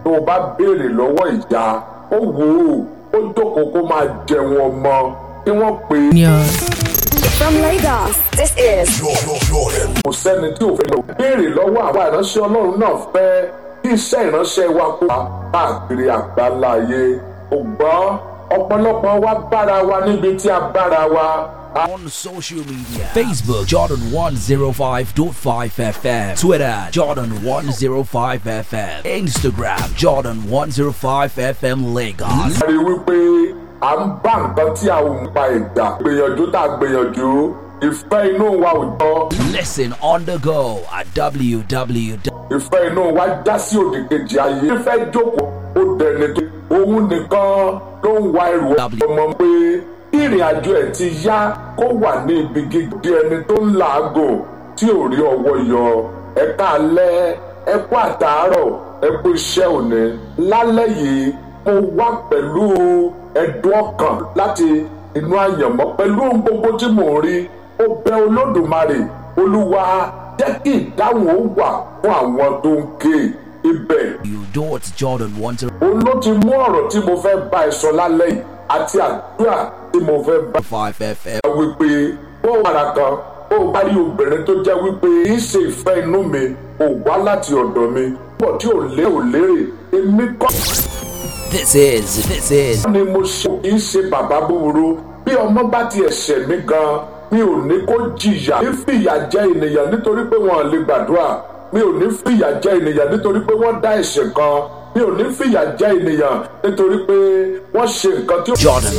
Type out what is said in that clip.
tó o bá béèrè lọ́wọ́ ìyá ó wò ó ó jókòó kó máa jẹun ọmọ tí wọ́n pè é From Lagos, this is kò sẹ́ni tí ò fẹ́ lọ béèrè lọ́wọ́ àwa ìránṣẹ́ ọlọ́run náà fẹ́ kí iṣẹ́ ìránṣẹ́ wa kó wá káàkiri àgbáláyé ògbọ́n ọ̀pọ̀lọpọ̀ wa bára wa níbi tí a bára wa. On social media Facebook Jordan 105.5 FM Twitter Jordan 105 FM Instagram Jordan 105 FM Lagos a rí wípé à ń bá nǹkan tí a ò ń pa ẹ̀dá gbìyànjú tá a gbìyànjú ìfẹ́ inú wa ò jọ Listen on the go at www. ìfẹ́ inú wa já sí òdì kejì ayé ìfẹ́ jókòó ó dẹni tó òun nìkan ló ń wa ẹrù ọmọ pé kí ìrìn àjò ẹ̀ ti yá kó wà ní ibi gígé ẹni tó ń làágùn tí ò rí ọwọ́ yọ ẹ káalẹ́ ẹ kú àtàárọ̀ ẹ kú iṣẹ́ òní lálẹ́ yìí mo wá pẹ̀lú ẹ̀dùn ọkàn láti inú àyànmọ́ pẹ̀lú ohun gbogbo tí mò ń rí ó bẹ olódùmarè olúwa jẹ́ kí ìdáhùn ó wà fún àwọn tó ń ké ibẹ̀ You do it Jordan 105 òun ló ti mú ọ̀rọ̀ tí mo fẹ́ bá ẹ sọ lálẹ́ yìí àti àdúrà tí mo fẹ́ bá FM. ẹ wípé bó wàrà kan ó bá rí obìnrin tó jẹ́ wípé kì í ṣe ìfẹ́ inú mi ò wá láti ọ̀dọ̀ mi pọ̀ tí ò lé ò lérè èmi kọ́ This is, this is ni mo ṣe kì í ṣe bàbá búburú bí ọmọ bá ti ẹ̀ṣẹ̀ mi gan mi ò ní kó jìyà ní fìyà jẹ ènìyàn nítorí pé wọn lè gbàdúrà mi ò ní fìyà jẹ ènìyàn nítorí pé wọ́n dá ẹ̀ṣẹ̀ kan mi ò ní fìyà jẹ ènìyàn nítorí pé wọ́n ṣe nǹkan tí ó. Jordan